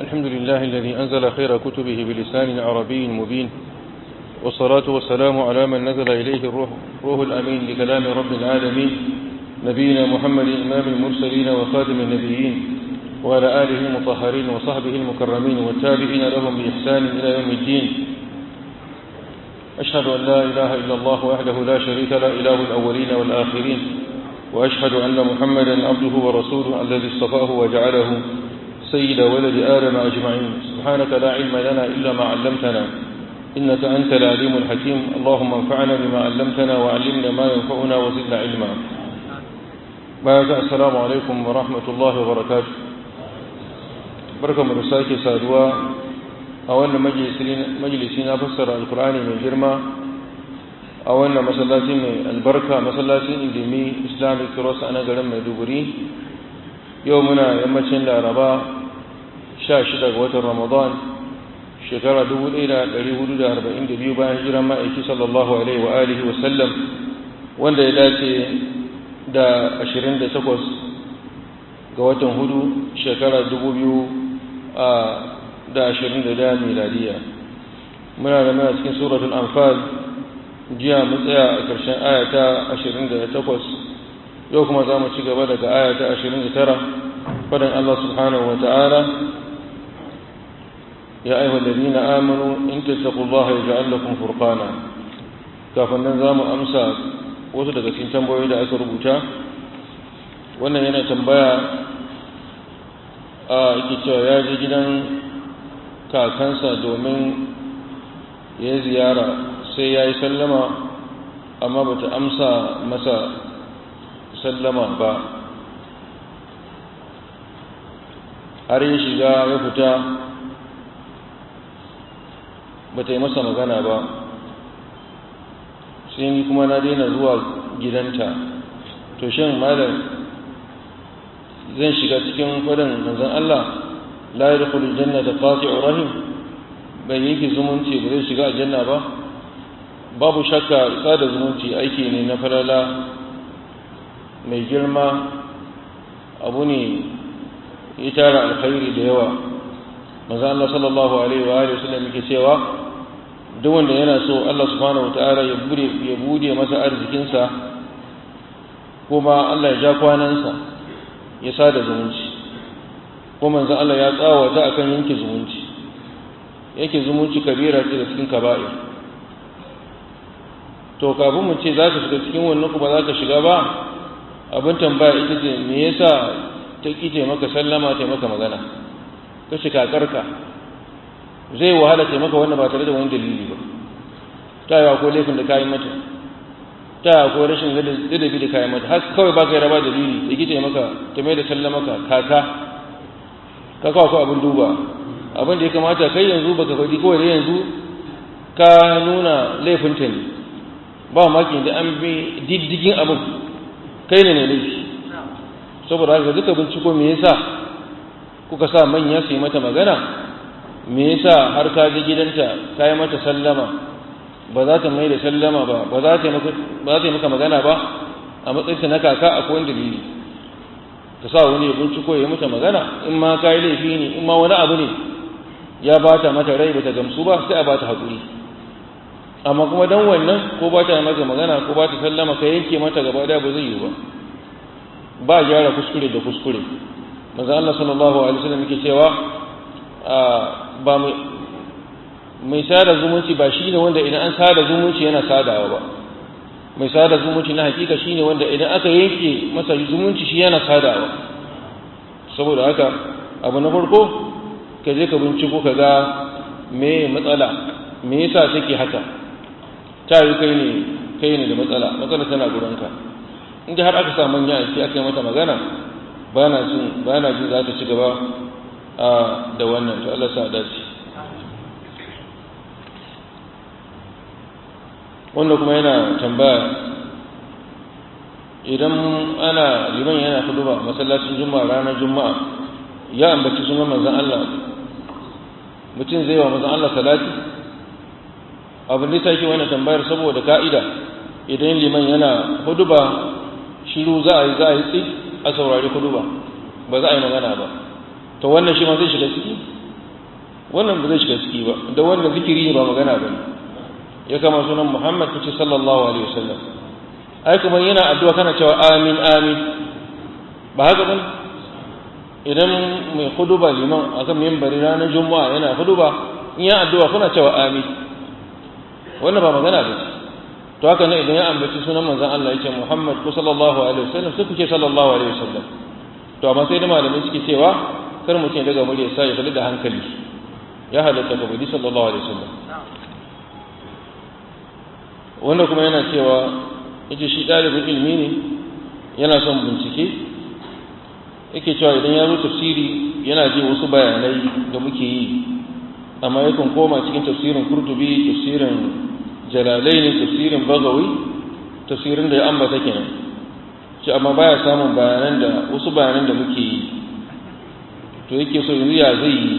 الحمد لله الذي أنزل خير كتبه بلسان عربي مبين والصلاة والسلام على من نزل إليه الروح روح الأمين لكلام رب العالمين نبينا محمد إمام المرسلين وخاتم النبيين وعلى آله المطهرين وصحبه المكرمين والتابعين لهم بإحسان إلى يوم الدين أشهد أن لا إله إلا الله وحده لا شريك لا إله الأولين والآخرين وأشهد أن محمدا عبده ورسوله الذي اصطفاه وجعله سيد ولد آدم أجمعين سبحانك لا علم لنا إلا ما علمتنا إنك أنت العليم الحكيم اللهم انفعنا بما علمتنا وعلمنا ما ينفعنا وزدنا علما بعد السلام عليكم ورحمة الله وبركاته بركة مرساك سادوا أولا مجلسنا فسر القرآن من جرمى أولا مسلاتي من البركة مسلاتي إندمي إسلامي كروس أنا قرم مدوبري يومنا يمتين لأربا شاشدة وتر رمضان shekara 1442 bayan hijiran ma'aiki sallallahu alaihi wa alihi wa sallam wanda ya dace da 28 ga watan hudu shekara 2021 miladiya muna da muna cikin suratul anfal jiya mu tsaya a ƙarshen ayata 28 yau kuma za mu ci gaba daga ayata 29 fadan Allah subhanahu wa ta'ala يا أيها الذين آمنوا إن تتقوا الله يجعل لكم فرقانا kafin nan za mu amsa wasu daga cikin tambayoyi da aka rubuta wannan yana tambaya a yake cewa ya je gidan kakansa domin ya ziyara sai ya yi sallama amma ba ta amsa masa sallama ba har ya shiga ya fita ba ta yi masa magana ba sai ni kuma na daina zuwa gidanta to shin malam zan shiga cikin fadin manzon Allah la yadkhulu jannata qati'u rahim bai yake zumunci ba zai shiga aljanna ba babu shakka sada zumunci aiki ne na falala mai girma abu ne ya tara alkhairi da yawa manzo Allah sallallahu alaihi wa alihi wasallam yake cewa duk wanda yana so Allah subhanahu wataala ya bude ya bude masa arzikin sa kuma Allah ya ja kwanansa ya sada zumunci ko manzo Allah ya tsawata akan yanke zumunci yake zumunci kabira ce da cikin kaba'ir to kafin mu ce za ka shiga cikin wannan kuma za ka shiga ba abin tambaya ita ce me yasa ta kije maka sallama ta maka magana kashe kakarka zai wahala ce maka wannan ba tare da wani dalili ba ta yi akwai laifin da kayi mata ta yi akwai rashin ladabi da kayi mata har kawai ba ka yi raba dalili da gita maka ta mai da sallamaka kaka ka kawo ko abin duba abin da ya kamata kai yanzu baka faɗi kawai da yanzu ka nuna laifinta ne ba maki da an bi diddigin abin kai ne ne laifi saboda haka duka binciko me yasa kuka sa manya su yi mata magana me yasa har ka je gidanta ka yi mata sallama ba za ta mai da sallama ba ba za ta yi maka magana ba a matsayinta na kaka akwai wani dalili ka sa wani ya binciko ya mata magana in ma ka yi laifi ne in ma wani abu ne ya ba ta mata rai ba ta gamsu ba sai a ba ta haƙuri amma kuma dan wannan ko ba ta maka magana ko ba ta sallama ka yanke mata gaba daya ba zai yi ba ba gyara kuskure da kuskure manzo Allah sallallahu alaihi wasallam yake cewa ba mai sada zumunci ba shine wanda idan an sada zumunci yana sadawa ba mai sada zumunci na hakika shine wanda idan aka yanke masa zumunci shi yana sadawa saboda haka abu na farko ka je ka binciko ka ga me matsala me yasa take haka ta yi kai ne kai ne da matsala matsala tana gurinka inda har aka sa manya a aka yi mata magana ba na jin ba na jin za ta ci gaba da wannan to Allah sa dace wanda kuma yana tambaya idan ana liman yana huduba masallacin juma'a ranar juma'a ya ambaci sunan manzon Allah mutum zai wa manzon Allah salati abin da take wannan tambayar saboda ka'ida idan liman yana huduba shiru za a yi za a yi tsi a saurari huduba ba za a yi magana ba to wannan shi ma zai shiga ciki wannan ba zai shiga ciki ba da wannan zikiri ne ba magana ba ya kama sunan muhammad kace sallallahu alaihi wasallam ai kuma yana addu'a kana cewa amin amin ba haka ba idan mai huduba liman akan mimbari ranar juma'a yana huduba in ya addu'a kuna cewa amin wannan ba magana ba to haka ne idan ya ambaci sunan manzon Allah yake Muhammad ko sallallahu alaihi wasallam sai kuke sallallahu alaihi wasallam to amma sai da malamai suke cewa kar mutum ya daga murya sai ya fadi da hankali ya halatta ka budi sallallahu alaihi wasallam wanda kuma yana cewa yace shi dalibin ilimi ne yana son bincike yake cewa idan ya zo tafsiri yana ji wasu bayanai da muke yi amma yakan koma cikin tafsirin kurtubi tafsirin jalalaini tafsirin bagawi tafsirin da ya ambata kenan ce amma baya samun bayanan da wasu bayanan da muke yi to yake so yanzu ya zai yi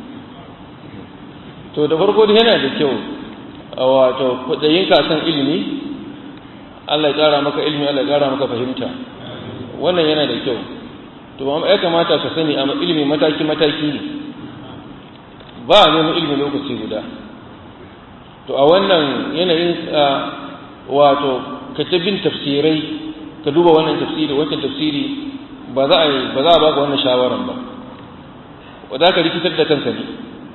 to da farko da yana da kyau wato kudayin kasan ilimi Allah ya kara maka ilimi Allah ya kara maka fahimta wannan yana da kyau to ya kamata ka sani amma ilimi mataki mataki ne ba a neman ilimi lokaci guda to a wannan yanayin wato ka ta bin tafsirai ka duba wannan tafsiri wancan tafsiri ba za a yi ba za a baka wannan shawaran ba wa za ka rikitar da kanka ne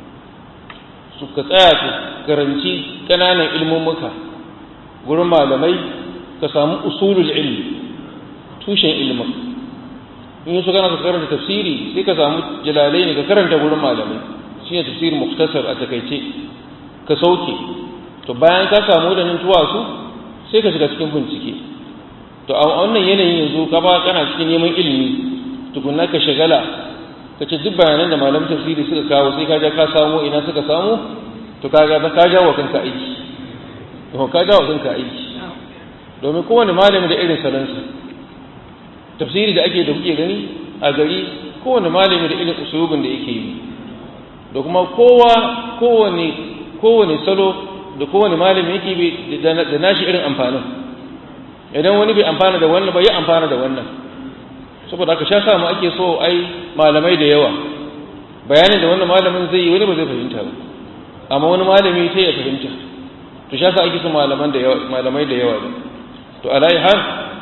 su ka tsaya ka karanci ƙananan ilmummuka gurin malamai ka samu usulul ilmi tushen ilmin in yi su kana ka karanta tafsiri sai ka samu jalalai ne ka karanta gurin malamai shi ne tafsirin muktasar a takaice ka sauke to bayan ka samu wadannan tuwasu sai ka shiga cikin bincike to a wannan yanayin yanzu ka ba kana cikin neman ilimi tukunna ka shagala ka ce duk bayanan da malamin tafsiri suka kawo sai ka ja ka samu ina suka samu to ka ga ka ja wa kanka aiki to ka ja wa kanka aiki domin kowane malami da irin salansa tafsiri da ake da kuke gani a gari kowane malami da irin usulubin da yake yi da kuma kowa kowane kowane salo da kowane malami yake bi da nashi irin amfanin idan wani bai amfana da wannan ba ya amfana da wannan saboda aka sha samu ake so ai malamai da yawa bayanin da wannan malamin zai yi wani ba zai fahimta ba amma wani malami sai ya fahimta to sha sa ake so malaman da yawa malamai da yawa to alai har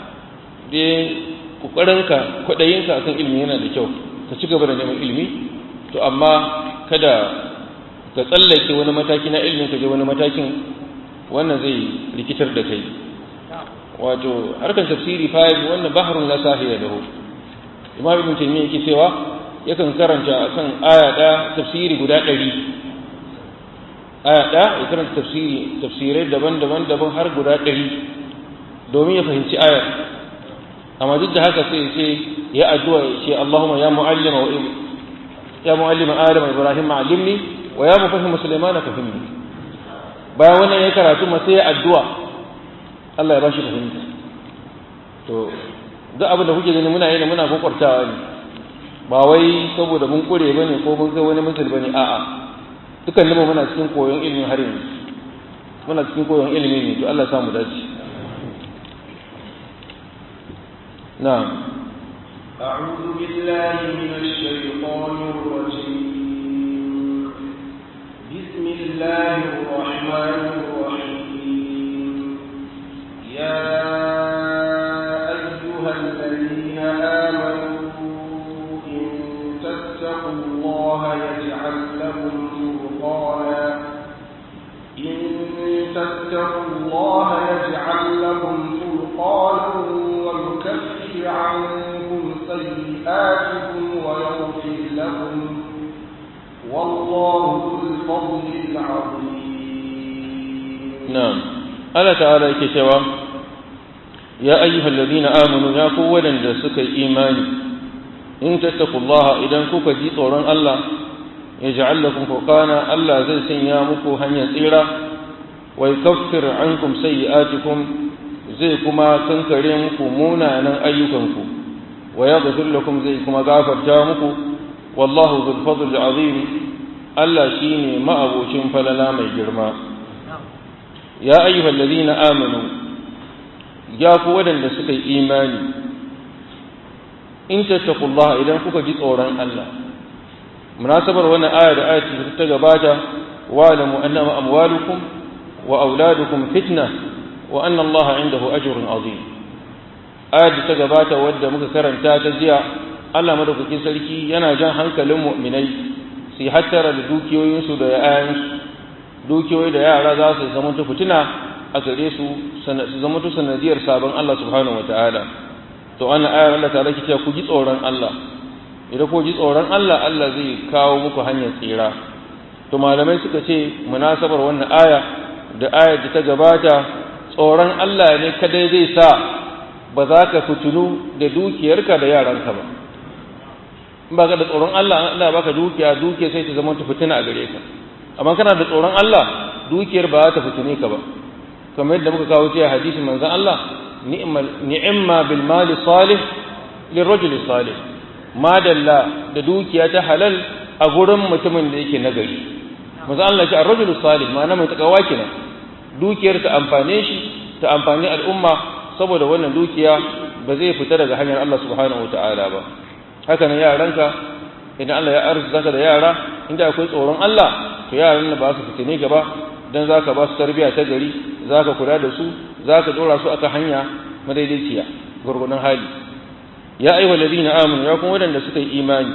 dai kokarinka kwadayinka akan ilimi yana da kyau ka ci gaba da neman ilimi to amma kada ka tsallake wani mataki na ilimin ka je wani matakin wannan zai rikitar da kai wato harkar tafsiri fa wannan bahrun la sahiya lahu imam ibn taymiyyah yake cewa yakan karanta akan aya da tafsiri guda 100 aya da ya karanta tafsiri tafsirai daban-daban daban har guda 100 domin ya fahimci aya amma duk da haka sai ya ce ya addu'a ya ce Allahumma ya mu'allima wa ya mu'allima Adam Ibrahim ma'allimni wa ya mufahim Sulaiman fahimni bayan wannan ya karatu ma sai ya addu'a Allah ya bashi fahimta to duk abin da kuke gani muna yi muna kokwartawa ne ba wai saboda mun kure bane ko mun kai wani musul bane a'a dukan mu muna cikin koyon ilimin har yanzu muna cikin koyon ilimi ne to Allah ya samu dace na'am أعوذ بالله من الشيطان الرجيم بسم الله الرحمن الرحيم يا أيها الذين آمنوا إن تتقوا الله يجعل لكم فرقانا إن تتقوا الله يجعل لكم فرقانا ويكفر عنكم سيئاتكم ويغفر لكم والله ذو الفضل العظيم نعم Allah ta'ala yake cewa ya ayyuhal ladina amanu ya ku wadanda suka yi imani in tattaqullaha idan kuka ji tsoron Allah yaj'al lakum furqana Allah zai sanya muku hanyar tsira wa yukaffir ankum sayyi'atikum zai kuma kankare muku munanan ayyukanku wa yaghfir lakum zai kuma gafarta muku wallahu dhul fadl azim Allah shine ma'abocin falala mai girma ya ayyuhal ladina amanu ya ku wadanda suka yi imani in tattaqullaha idan kuka ji tsoron Allah munasabar wannan aya da ayati da ta gabata wa lamu annama amwalukum wa auladukum fitna wa anna Allah indahu ajrun azim ayat da ta gabata wadda muka karanta ta jiya Allah madaukakin sarki yana jan hankalin mu'minai su hattara da dukiyoyinsu da yayansu dukiyoyi da yara za su zama ta fitina a gare su su zama ta sanadiyar sabon Allah subhanahu wataala to wannan ayar Allah ta rake cewa ku ji tsoron Allah idan ku ji tsoron Allah Allah zai kawo muku hanyar tsira to malamai suka ce munasabar wannan aya da ayar da ta gabata tsoron Allah ne kadai zai sa ba za ka fitinu da dukiyarka da yaranka ba in ba ka da tsoron Allah Allah baka dukiya dukiya sai ta zama ta fitina a gare ka amma kana da tsoron Allah dukiyar ba za ta fitine ka ba kamar yadda muka kawo cewa hadisin manzon Allah ni'imma bil mali salih lirajuli salih madalla da dukiya ta halal a gurin mutumin da yake nagari manzon Allah ce ar-rajulu salih ma'ana mai takawa kenan dukiyar ta amfane shi ta amfani al'umma saboda wannan dukiya ba zai fita daga hanyar Allah subhanahu wataala ba haka nan yaranka idan Allah ya arzuka da yara inda akwai tsoron Allah to yaran nan ba su fitine gaba dan zaka ba su tarbiya ta gari zaka kula da su zaka dora su aka hanya madaidaiciya gurgunan hali ya ayyuhal ladina amanu ya kuma wadanda suka yi imani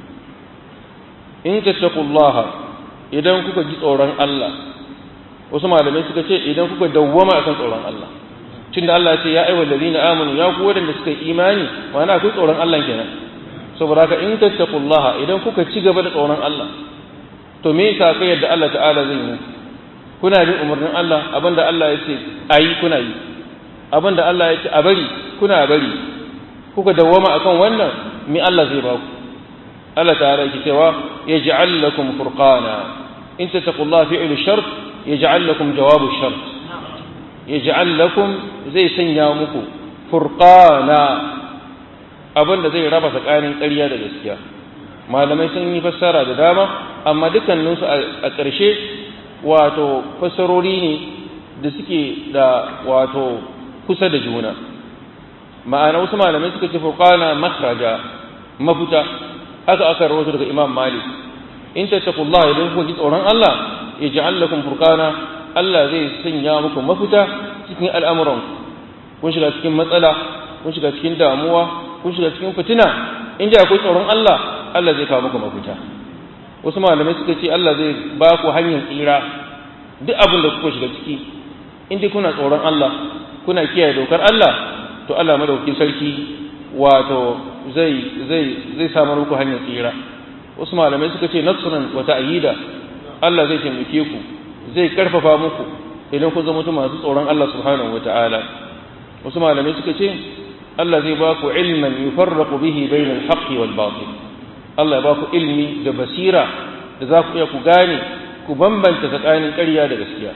in tattaqullaha idan kuka ji tsoron Allah wasu malamai suka ce idan kuka dawwama akan tsoron Allah tunda Allah ya ce ya ayyuhal ladina amanu ya ku wadanda suka yi imani ma'ana akwai tsoron Allah kenan saboda haka in tattaqullaha idan kuka ci gaba da tsoron Allah to me yasa kai yadda Allah ta'ala zai yi kuna bin umarnin Allah abinda Allah ya ce ayi kuna yi abinda Allah ya ce a bari kuna bari kuka dawwama akan wannan me Allah zai ba ku Allah ta'ala yake cewa yaj'al lakum furqana in tattaqullaha fi'lu shart yaj'al lakum jawabu shart yaj'al lakum zai sanya muku furqana abinda zai raba tsakanin ƙarya da gaskiya malamai sun yi fassara da dama amma dukkaninsu a ƙarshe wato fassarori ne da suke da wato kusa da juna ma'ana wasu malamai suka ce furqana makhraja mafuta haka aka rawaito daga imam malik in tattaqullaha idan kuka ji tsoron Allah yaj'al lakum furqana Allah zai sanya muku mafuta cikin al'amuran kun shiga cikin matsala kun shiga cikin damuwa kun shiga cikin fitina inda akwai tsoron Allah Allah zai kawo muku mafita wasu malamai suka ce Allah zai ba ku hanyar tsira duk abin da kuka shiga ciki inda kuna tsoron Allah kuna kiyaye dokar Allah to Allah madaukakin sarki wato zai zai zai samar muku hanyar tsira wasu malamai suka ce nasran wa ta'yida Allah zai taimake ku zai karfafa muku idan ku zama masu tsoron Allah subhanahu wata'ala wasu malamai suka ce Allah zai ba ku ilman yufarraqu bihi bainal haqqi wal batil Allah ya ba ku ilmi da basira da za ku iya ku gane ku bambanta tsakanin ƙarya da gaskiya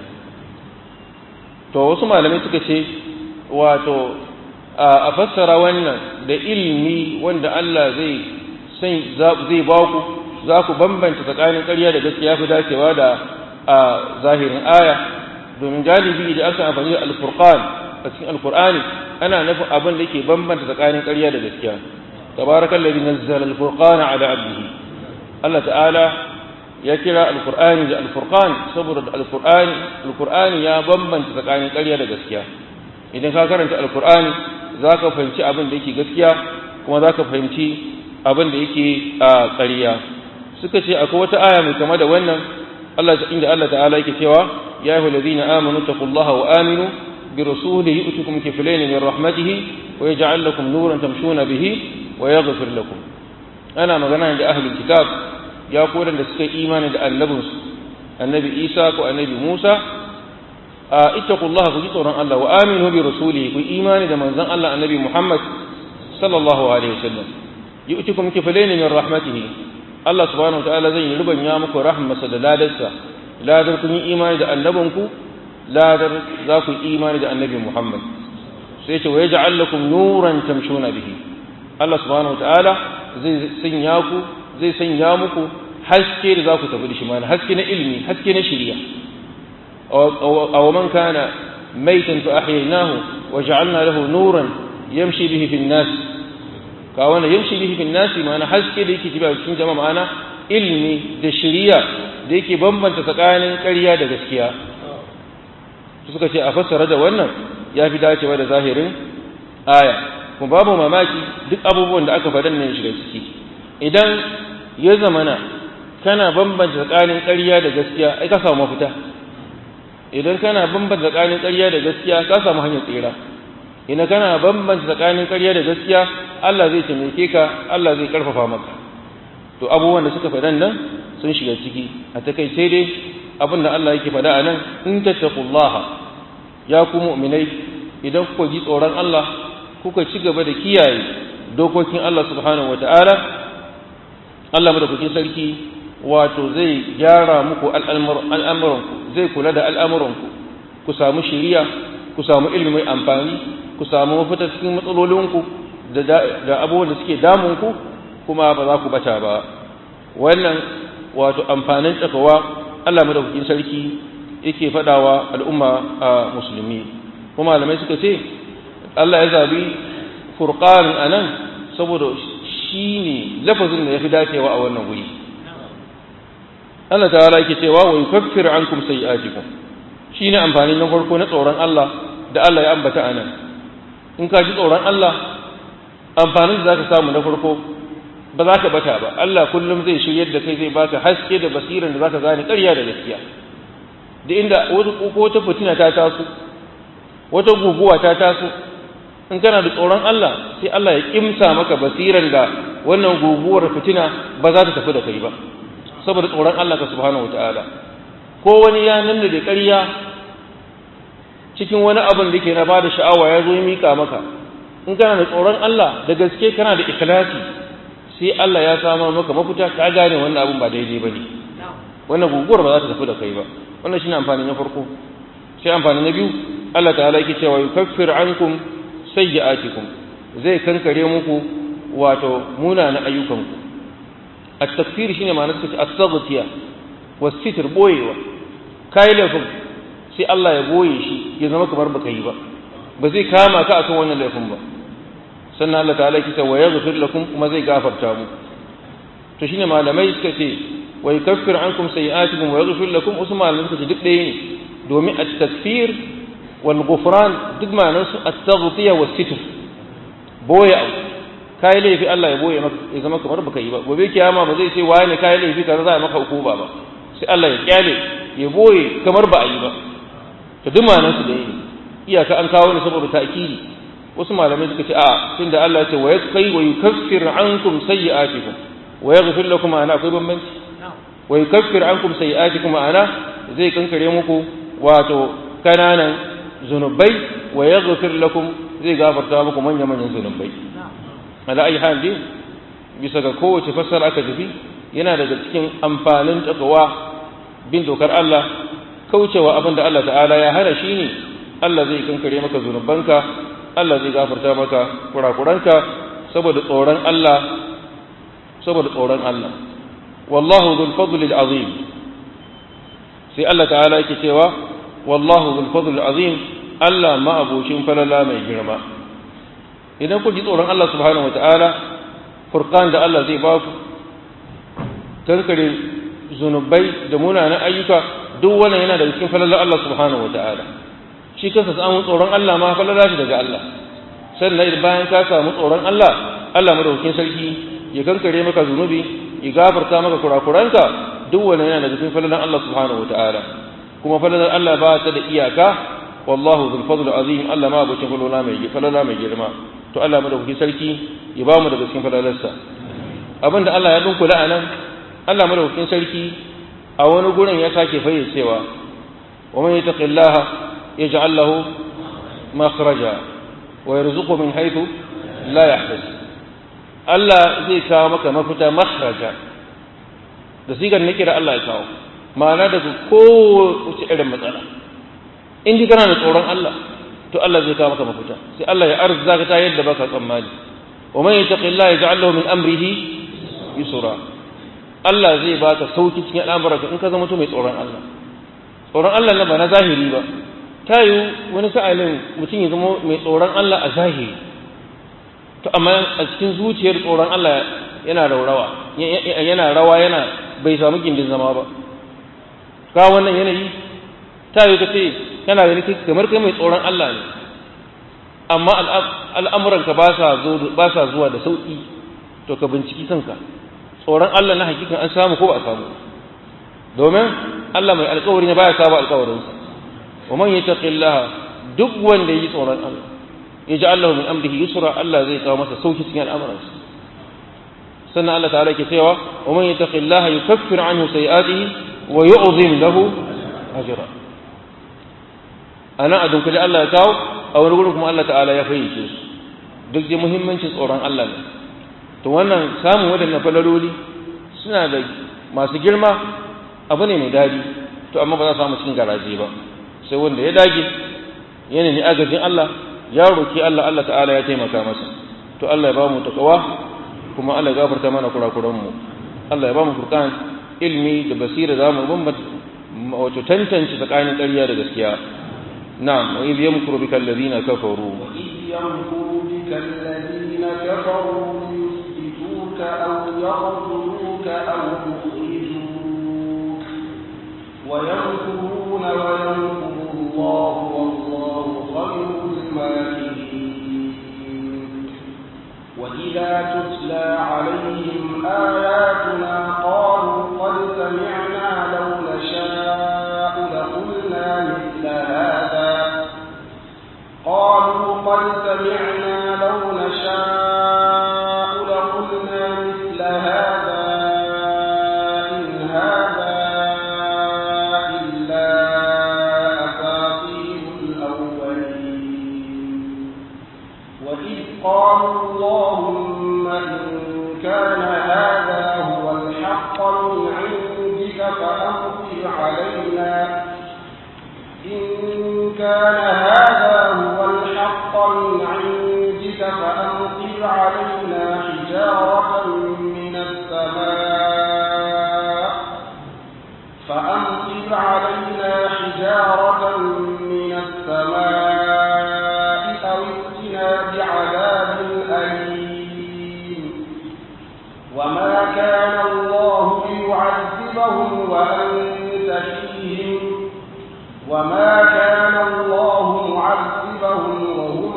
to wasu malamai suka ce wato a fassara wannan da ilmi wanda Allah zai san zai ba ku za ku bambanta tsakanin ƙarya da gaskiya fi dacewa da a zahirin aya domin galibi da aka amfani da alfurqan a cikin alqur'ani ana nufin abin da yake bambanta tsakanin ƙarya da gaskiya tabarakallazi nazzala alfurqana ala abdihi Allah ta'ala ya kira alqur'ani da alfurqan saboda alqur'ani alqur'ani ya bambanta tsakanin ƙarya da gaskiya idan ka karanta alqur'ani zaka fahimci abin da yake gaskiya kuma zaka fahimci abin da yake a ƙarya suka ce akwai wata aya mai kama da wannan Allah inda Allah ta'ala yake cewa ya ayyuhal ladina amanu taqullaha wa aminu bi rasulihi yu'tikum kiflayn min rahmatihi wa yaj'al lakum nuran tamshuna bihi wa yaghfir lakum ana magana da ahlul kitab ya kodan da suka imani da annabinsu annabi Isa ko annabi Musa a ittaqullaha ku ji tsoron Allah wa aminu bi rasulihi ku imani da manzon Allah annabi Muhammad sallallahu alaihi wasallam yu'tikum kiflayn min rahmatihi Allah subhanahu wa ta'ala zai yi rubanya muku rahmasa da ladarsa ladar kun yi imani da annabinku ladar za ku yi imani da annabi Muhammad sai ce wa yaj'al lakum nuran tamshuna bihi Allah subhanahu wa ta'ala zai sanya ku zai sanya muku haske da za ku tafi da shi mana haske na ilimi haske na shari'a aw man kana maitan fa ahyaynahu wa ja'alna lahu nuran yamshi bihi fi an-nas ka wannan yamshi bihi bin nasi ma'ana haske da yake jiba cikin jama'a ma'ana ilimi da shiriya da yake bambanta tsakanin ƙarya da gaskiya suka ce a fassara da wannan ya fi dacewa da zahirin aya kuma babu mamaki duk abubuwan da aka faɗan nan shiga ciki idan ya zamana kana bambanta tsakanin ƙarya da gaskiya ai ka samu mafita idan kana bambanta tsakanin ƙarya da gaskiya ka samu hanyar tsira idan kana bambanta tsakanin ƙarya da gaskiya Allah zai taimake ka Allah zai karfafa maka to abubuwan da suka faɗan nan sun shiga ciki a takaice dai abin da Allah yake faɗa a nan in tattaqullaha ya ku mu'minai idan kuka ji tsoron Allah kuka ci gaba da kiyaye dokokin Allah subhanahu wata'ala Allah madaukakin sarki wato zai gyara muku al'amuranku zai kula da al'amuranku ku samu shiriya ku samu ilimi mai amfani ku samu mafita cikin matsalolinku da abubuwan da suke damunku kuma ba za ku bata ba wannan wato amfanin takawa Allah madaukakin sarki yake fadawa al'umma a musulmi kuma malamai suka ce Allah ya zabi furqan anan saboda shine lafazin da yafi dacewa a wannan guri Allah ta'ala yake cewa wa yukaffiru ankum sayi'atikum shine amfani na farko na tsoron Allah da Allah ya ambata anan in ka ji tsoron Allah amfanin da zaka samu na farko ba za ka bata ba Allah kullum zai shiryar da kai zai baka haske da basiran da zaka gane ƙarya da gaskiya da inda wata fitina ta taso wata guguwa ta taso in kana da tsoron Allah sai Allah ya kimsa maka basiran da wannan guguwar fitina ba za ta tafi da kai ba saboda tsoron Allah ka subhanahu wataala ko wani ya nanna da ƙarya cikin wani abin da ke na bada sha'awa ya zo ya mika maka in kana da tsoron Allah da gaske kana da ikhlasi sai Allah ya samar maka mafita ka gane wannan abin ba daidai bane wannan guguwar ba za ta tafi da kai ba wannan shine amfani na farko sai amfani na biyu Allah ta'ala yake cewa yukaffir ankum sayyi'atikum zai kankare muku wato munana ayyukanku at-takfir shine ma'anar sa as-saghtiya was-sitr boyewa kai laifin sai Allah ya boye shi ya zama kamar baka yi ba ba zai kama ka akan wannan laifin ba sannan Allah ta'ala yake cewa yaghfir lakum kuma zai gafarta mu to shine malamai suka ce wa yukaffir ankum sayi'atikum wa yaghfir lakum wasu malamai suka ce duk ɗaya ne domin at-takfir wal ghufran duk ma'anar su at-taghtiya was sitr boye abu kai laifi Allah ya boye maka ya zama kamar baka yi ba gobe kiyama ba zai ce wani kai laifi kaza za a maka hukuma ba sai Allah ya kyale ya boye kamar ba a yi ba to duk ma'anar su da ne iyaka an kawo ne saboda ta'kidi wasu malamai suka ce a tunda Allah ya ce wa yasqi wa yukaffir ankum sayyi'atikum wa yaghfir lakum ana akwai bambanci wa yukaffir ankum sayyi'atikum ana zai kankare muku wato kananan zunubai wa yaghfir lakum zai gafarta muku manyan manyan zunubai ala ayi hal dai bisa ga kowace fassara aka tafi yana daga cikin amfanin takawa bin dokar Allah kaucewa abin da Allah ta'ala ya hana shi ne Allah zai kankare maka zunubanka Allah zai gafarta maka kurakuranka saboda tsoron Allah saboda tsoron Allah wallahu dhul fadli azim sai Allah ta'ala yake cewa wallahu dhul fadli azim Allah ma abocin falala mai girma idan ku ji tsoron Allah subhanahu wataala furqan da Allah zai ba ku kankare zunubai da munanan ayyuka duk wannan yana daga cikin falalar Allah subhanahu wataala shi kansa samun tsoron Allah ma falala shi daga Allah sannan bayan ka samu tsoron Allah Allah madaukakin sarki ya kankare maka zunubi ya gafarta maka kurakuranka duk wannan yana daga cikin falalar Allah subhanahu wataala kuma falalar Allah ba ta da iyaka wallahu dhul fadl azim Allah ma abokin falala mai falala mai girma to Allah madaukakin sarki ya ba mu daga cikin falalarsa abinda Allah ya dunkula anan Allah madaukakin sarki a wani gurin ya sake fayyacewa wa man yattaqillaha yaj'al lahu makhraja wa yarzuqhu min haythu la yahtasib Allah zai kawo maka mafita makhraja da sigar nake da Allah ya kawo ma'ana daga kowace irin matsala in ji kana da tsoron Allah to Allah zai kawo maka mafita sai Allah ya arzuka ta yadda baka tsammani wa man yattaqillaha yaj'al lahu min amrihi yusra Allah zai baka sauki cikin al'amuranka in ka zama mutum mai tsoron Allah tsoron Allah na ba na zahiri ba ta yi wani sa'alin mutum ya zama mai tsoron Allah a zahiri to amma a cikin zuciyar tsoron Allah yana raurawa yana rawa yana bai samu gindin zama ba ka wannan yanayi ta yi kace kana gani kamar kai mai tsoron Allah ne amma al'amuranka ba sa zuwa da sauƙi to ka binciki kanka tsoron Allah na hakikan an samu ko ba a samu domin Allah mai alkawari ne baya saba alkawarinsa wa man yattaqillaha duk wanda yi tsoron Allah ya ji Allah min amrihi yusra Allah zai kawo masa sauki cikin al'amuransa sannan Allah ta'ala ke cewa wa man yattaqillaha yukaffir anhu sayi'atihi wa yu'zim lahu ajra ana adun kaje Allah ya kawo a wani gurin kuma Allah ta'ala ya fayyace su duk da muhimmancin tsoron Allah ne to wannan samun waɗannan falaloli suna da masu girma abu ne mai daɗi to amma ba za samu cikin garaje ba sai wanda ya dage yana ne agajin Allah ya roki Allah Allah ta'ala ya taimaka masa to Allah ya ba mu takawa kuma Allah ya gafarta mana kurakuran mu Allah ya ba mu furqan ilmi da basira za mu bambanta wato tantance tsakanin ƙarya da gaskiya na'am wa idh yamkuru bika alladhina kafaru wa idh yamkuru bika alladhina kafaru liyuthbituka aw yaqtuluka aw yukhrijuka wa yamkuruna wa yamkuru Allah wallahu khayrul makirin wa idha tutla alayhim ayatuna qalu qad sami'na law nasha'u laqulna mithla hadha قالوا قد سمعنا لو نشاء لقلنا مثل هذا إن هذا إلا أساطير الأولين وإذ قالوا اللهم إن كان هذا هو الحق من عندك فأمطر علينا إن كان هذا هو الحق من عندك فأمطر علينا حجارة من السماء فأمطر علينا حجارة من السماء أو ائتنا بعذاب أليم وما كان الله ليعذبهم وأنت فيهم وما كان الله معذبهم وهم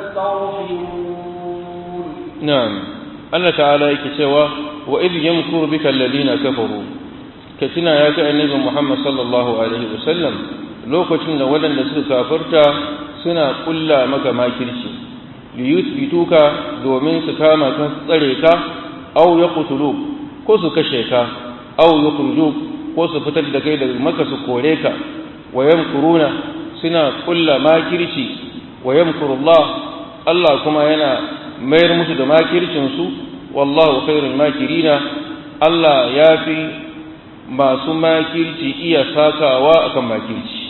يستغفرون نعم الله تعالى yake cewa wa idh yamkuru bika alladhina kafaru katina ya ga annabi Muhammad sallallahu alaihi wasallam lokacin da waɗanda suka kafirta suna kulla maka makirci liyuthbituka domin su kama ka tsare ka aw yaqtuluk ko su kashe ka aw yukhrijuk ko su fitar da kai daga maka su kore ka wa yamkuruna suna kulla makirci wa yamkurullah Allah kuma yana mayar musu da makircin su wallahu khairul makirina Allah ya fi masu makirci iya sakawa akan makirci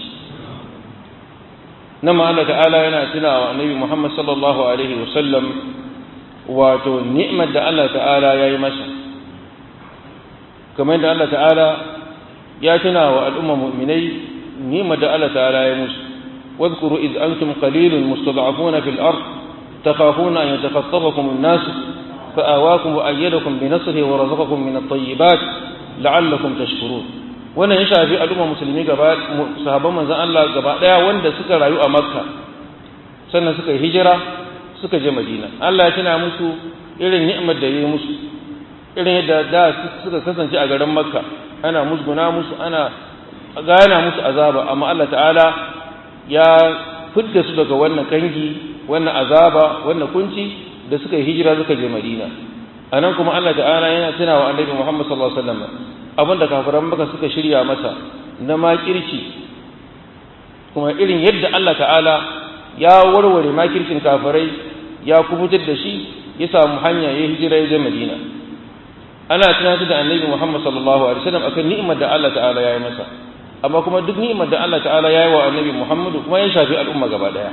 nan ma Allah ta'ala yana tunawa annabi Muhammad sallallahu alaihi wasallam wato ni'mar da Allah ta'ala ya yi masa kamar da Allah ta'ala ya tuna wa al'umma mu'minai ni'mar da Allah ta'ala ya musu واذكروا إذ أنتم قليل مستضعفون في الأرض تخافون أن يتخطفكم الناس فآواكم وأيدكم بنصره ورزقكم من الطيبات لعلكم تشكرون wannan ya shafi al'umma musulmi gaba sahabban manzon Allah gaba daya wanda suka rayu a Makka sannan suka yi hijira suka je Madina Allah ya tuna musu irin ni'imar da yayi musu irin yadda da suka kasance a garin Makka ana musguna musu ana gana musu azaba amma Allah ta'ala ya fidda su daga wannan kangi wannan azaba wannan kunci da suka yi hijira suka je Madina anan kuma Allah ta'ala yana tuna wa Annabi Muhammad sallallahu alaihi wasallam abinda kafiran Makka suka shirya masa na makirci kuma irin yadda Allah ta'ala ya warware makircin kafirai ya kubutar da shi ya samu hanya ya hijira ya je Madina ana tunatar da Annabi Muhammad sallallahu alaihi wasallam akan ni'imar da Allah ta'ala ya yi masa amma kuma duk ni'imar da Allah ta'ala ya yi wa Annabi Muhammad kuma ya shafi al'umma gaba daya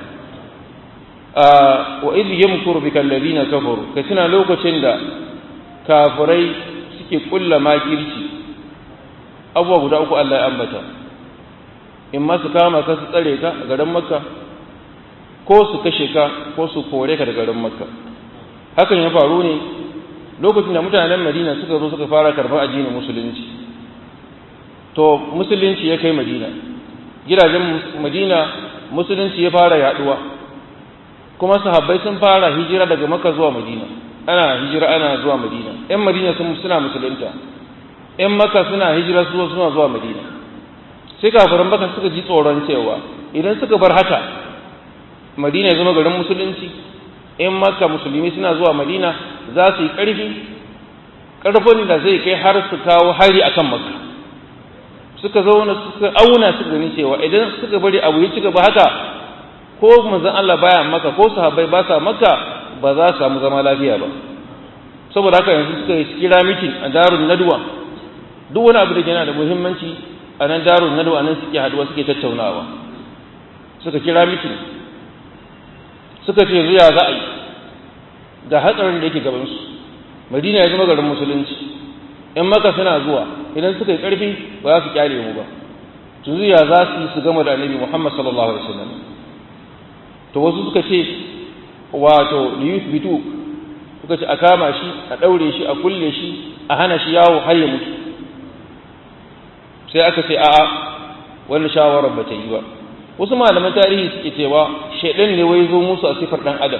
wa idh yamkuru bika alladhina kafaru ka tuna lokacin da kafirai suke kulla makirci abubuwa guda uku Allah ya ambata in ma su kama ka su tsare ka a garin makka ko su kashe ka ko su kore ka da garin makka hakan ya faru ne lokacin da mutanen madina suka zo suka fara karɓar addinin musulunci to musulunci ya kai madina gidajen madina musulunci ya fara yaduwa kuma sahabbai sun fara hijira daga maka zuwa madina ana hijira ana zuwa madina yan madina sun suna musulunta yan maka suna hijira su suna zuwa madina sai kafirin baka suka ji tsoron cewa idan suka bar haka madina ya zama garin musulunci in maka musulmi suna zuwa madina za su yi ƙarfi ƙarfin da zai kai har su kawo hari akan maka suka zauna suka auna suka gani cewa idan suka bari abu ya ci gaba haka ko manzon Allah baya maka ko sahabbai ba sa maka ba za su samu zama lafiya ba saboda haka yanzu suka kira mitin a darun nadwa duk wani abu da yana da muhimmanci a nan darun nadwa nan suke haduwa suke tattaunawa suka kira mitin suka ce zuya za a yi ga hatsarin da yake gabansu madina ya zama garin musulunci in maka suna zuwa idan suka yi ƙarfi ba za su kyale mu ba to zuya za su yi su gama da annabi muhammad sallallahu alaihi wasallam to wasu suka ce wato liyuth bitu suka ce a kama shi a ɗaure shi a kulle shi a hana shi yawo har ya mutu sai aka ce a'a wannan shawarar ba ta yi ba wasu malaman tarihi suke cewa shaidan ne wai zo musu a sifar dan adam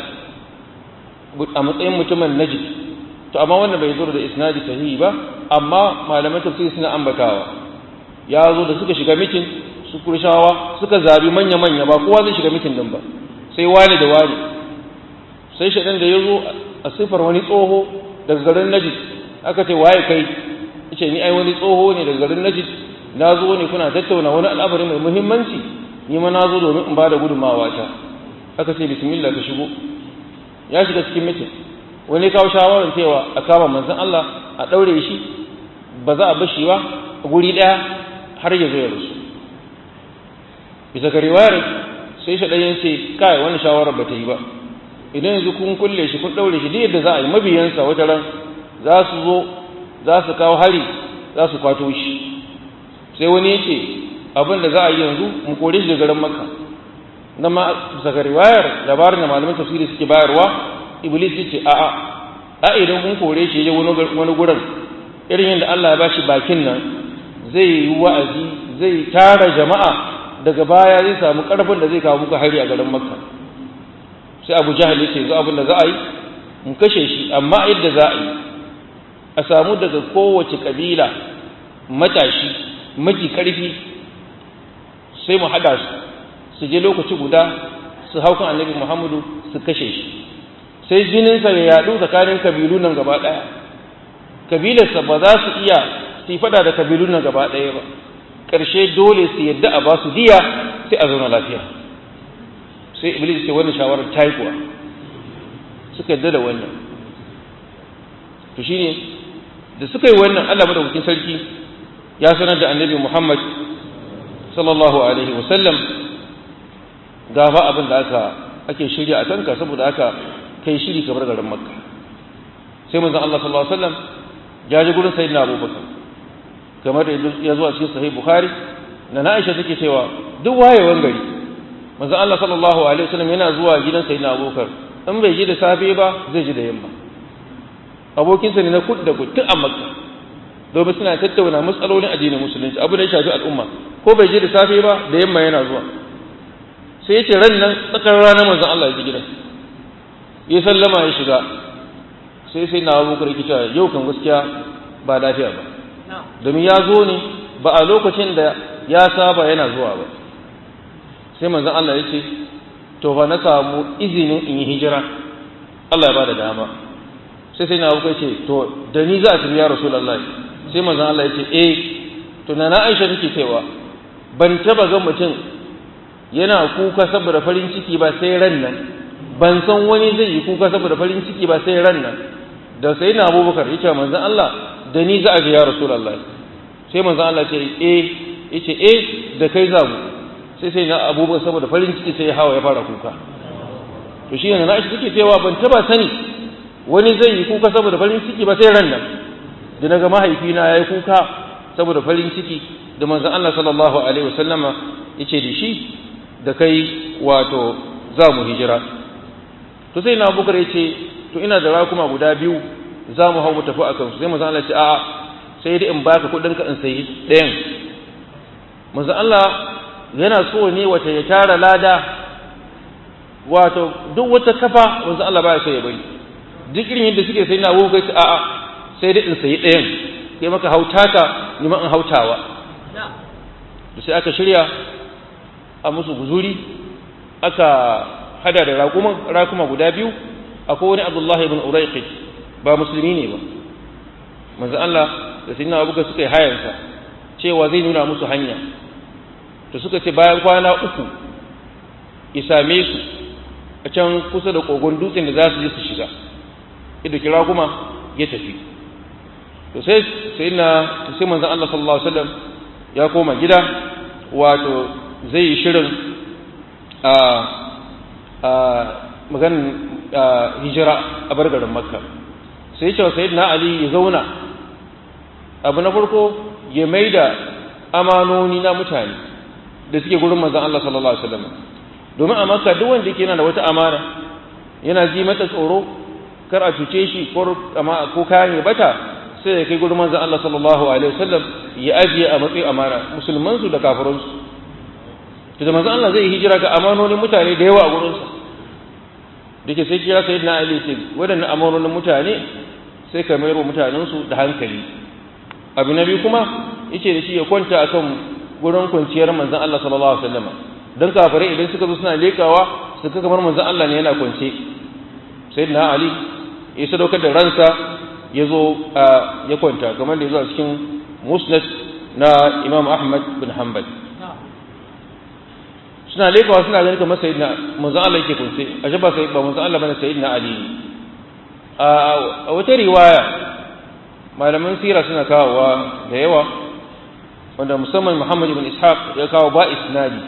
a matsayin mutumin najid to amma wannan bai zo da isnadi sahihi ba amma malaman tafsiri suna ambatawa ya zo da suka shiga mitin su kurshawa suka zabi manya manya ba kowa zai shiga mitin din ba sai wani da wani sai shaidan da ya zo a sifar wani tsoho daga garin najid aka ce waye kai ce ni ai wani tsoho ne daga garin najid na zo ne kuna tattauna wani al'amari mai muhimmanci ni ma na zo domin in ba da gudunmawa ta aka ce bismillah ka shigo ya shiga cikin mitin wani kawo shawarar cewa a kama manzon Allah a ɗaure shi ba za a bashi ba a guri ɗaya har ya zo ya rasu bisa ga riwayar sai shaɗayen ce kai wani shawarar ba ta yi ba idan yanzu kun kulle shi kun ɗaure shi duk yadda za a yi mabiyansa wata ran za su zo za su kawo hari za su kwato shi sai wani ya ce abin da za a yi yanzu mu kore shi da garin makka na ma daga riwayar labarin da malaman tafsiri suke bayarwa iblis ya ce a'a a idan kun kore shi ya wani gurin irin yadda Allah ya bashi bakin nan zai yi wa'azi zai tara jama'a daga baya zai samu karfin da zai kawo muku hari a garin makka sai abu jahal ya ce yanzu abin da za a yi mu kashe shi amma yadda za a yi a samu daga kowace kabila matashi maji karfi sai mu haɗa su su je lokaci guda su hau kan annabi muhammadu su kashe shi sai jininsa ya yaɗu tsakanin kabilu nan gaba ɗaya kabilarsa ba za su iya su yi faɗa da kabilu nan gaba ɗaya ba ƙarshe dole su yadda a ba su diya sai a zauna lafiya sai iblis ce wannan shawarar ta yi kuwa suka yadda da wannan to shine da suka yi wannan allah madaukakin sarki ya sanar da annabi muhammad sallallahu alaihi wasallam gafa abin da aka ake shirya a kanka saboda aka kai shiri kamar garin makka sai manzon Allah sallallahu alaihi wasallam ya ji gurin sayyidina abubakar kamar da ya zo a cikin sahih bukhari na Aisha take cewa duk wayewan gari manzon Allah sallallahu alaihi wasallam yana zuwa gidan sayyidina abubakar in bai ji da safe ba zai ji da yamma abokinsa ne na kud da kud tun a makka domin suna tattauna matsalolin addinin musulunci abu da ya shafi al'umma ko bai je da safe ba da yamma yana zuwa sai ya ce ran nan tsakar rana manzon Allah ya ji gidan ya sallama ya shiga sai sai na abubakar yake cewa yau kan gaskiya ba lafiya ba domin ya zo ne ba a lokacin da ya saba yana zuwa ba sai manzon Allah ya ce to ba na samu izinin in yi hijira Allah ya ba da dama sai sai na abubakar ce to da ni za a tafi ya rasulullahi sai manzon Allah ya ce eh to na Aisha take cewa ban taba ga mutum yana kuka saboda farin ciki ba sai ran nan ban san wani zai yi kuka saboda farin ciki ba sai ran nan da sai na abubakar ya ce manzan Allah da ni za a ga ya rasulallah sai manzan Allah ce eh ya ce eh da kai za mu sai sai na abubakar saboda farin ciki sai ya hawa ya fara kuka to shi ne na shi take cewa ban taba sani wani zai yi kuka saboda farin ciki ba sai ran nan da naga mahaifina ya yi kuka saboda farin ciki da manzan Allah sallallahu alaihi wasallama ya ce da shi da kai wato za mu hijira to sai na bukar ya ce to ina da rakuma guda biyu za mu hau mu tafi a kansu sai manzon Allah ya ce a'a sai dai in baka kuɗin ka in sayi ɗayan manzon Allah yana so ne wata ya tara lada wato duk wata kafa manzon Allah baya so ya bari duk irin yadda suke sai na abu kai a'a sai dai in sayi ɗayan kai maka hautaka ni ma in hautawa da sai aka shirya a musu guzuri aka hada da raƙuman raƙuma guda biyu akwai wani abdullahi ibn uraiqi ba musulmi ne ba manzo Allah da sayyidina Abu suka yi hayansa cewa zai nuna musu hanya to suka ce bayan kwana uku ya same su a can kusa da kogon dutsen da za su je su shiga idan kira kuma ya tafi to sai sayyidina sai manzo Allah sallallahu alaihi wasallam ya koma gida wato zai yi shirin a a maganin hijira a bargarin makka sai cewa sayyidina ali ya zauna abu na farko ya maida amanoni na mutane da suke gurin manzon Allah sallallahu alaihi wasallam domin a makka duk wanda yake yana da wata amana yana ji mata tsoro kar a cuce shi ko ko kayan ya bata sai ya kai gurin manzon Allah sallallahu alaihi wasallam ya ajiye a matsayin amana musulman su da kafiran su to da manzon Allah zai hijira ga amanonin mutane da yawa a gurin sa dake sai kira sayyidina Ali ce wadannan amanonin mutane sai ka mayar wa mutanen su da hankali abu na biyu kuma yace da shi ya kwanta akan gurin kwanciyar manzon Allah sallallahu alaihi wasallam dan kafirai idan suka zo suna lekawa su ga kamar manzon Allah ne yana kwance sayyidina Ali ya sadaukar da ransa ya zo ya kwanta kamar da ya zo a cikin musnad na Imam Ahmad bin Hanbal suna lekawa suna ganin kamar sayyidina manzon Allah yake kwance a ba sai ba manzon Allah bane sayyidina Ali a wata riwaya malaman sira suna kawowa da yawa wanda musamman Muhammad ibn Ishaq ya kawo ba isnadi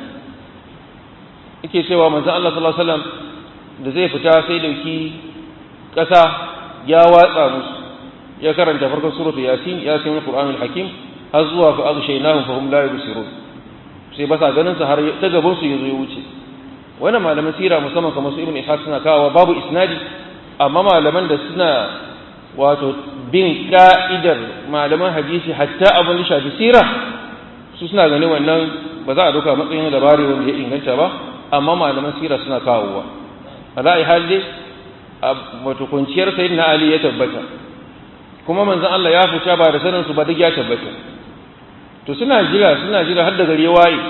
yake cewa manzon Allah sallallahu alaihi wasallam da zai fita sai dauki kasa ya watsa musu ya karanta farkon suratul yasin yasin alqur'anul hakim har zuwa fa aghshaynahum fa hum la yubsirun sai ba sa ganin sa har ta gaban su yazo ya wuce wannan malaman sira musamman kamar su ibn Ishaq suna kawowa babu isnadi amma malaman da suna wato bin ka'idar malaman hadisi hatta abin da shafi sira su suna ganin wannan ba za a doka matsayin labari wanda ya inganta ba amma malaman sira suna kawowa a ra'ayi hali wato kwanciyar sayin na ali ya tabbata kuma manzan Allah ya fita ba da sanin su ba duk ya tabbata to suna jira suna jira har da gari ya waye